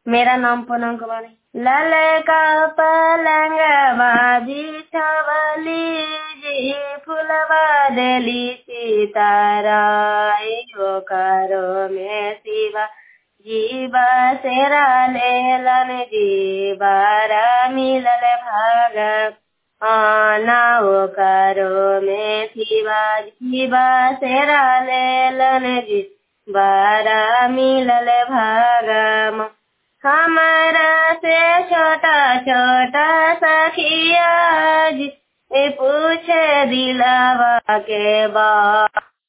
मेरा नाम पूनम कुमारी ललका पलंग बाजी छवली जी फुलवा देली सीताराई हो करो में शिवा जीवा सेरा लेलन जीवारा मिलल भाग आना हो करो में शिवा जीवा सेरा लेलन जी बारा मिलल भागम हमारा से छोटा छोटा सखिया जी पूछे दिलावा के बा